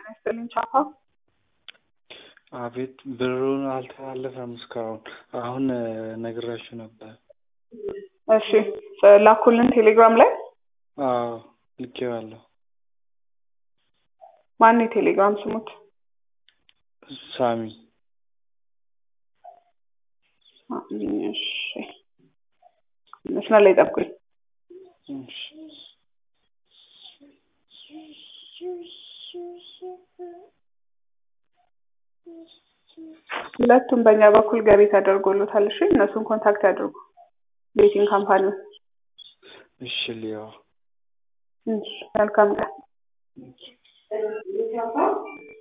ጤና ይስጥልኝ ቻፓ። አቤት ብሩን አልተላለፈም እስካሁን። አሁን ነግራችሁ ነበር። እሺ ላኩልን ቴሌግራም ላይ አዎ ልኬዋለሁ። ማን የቴሌግራም ስሙት? ሳሚ እሺ መስመር ላይ ጠብቁኝ። እሺ። ሁለቱም በእኛ በኩል ገቢ ተደርጎሎታል። እሺ እነሱን ኮንታክት ያድርጉ። ቤቲንግ ካምፓኒ እሺ ሊያው መልካም ቀን።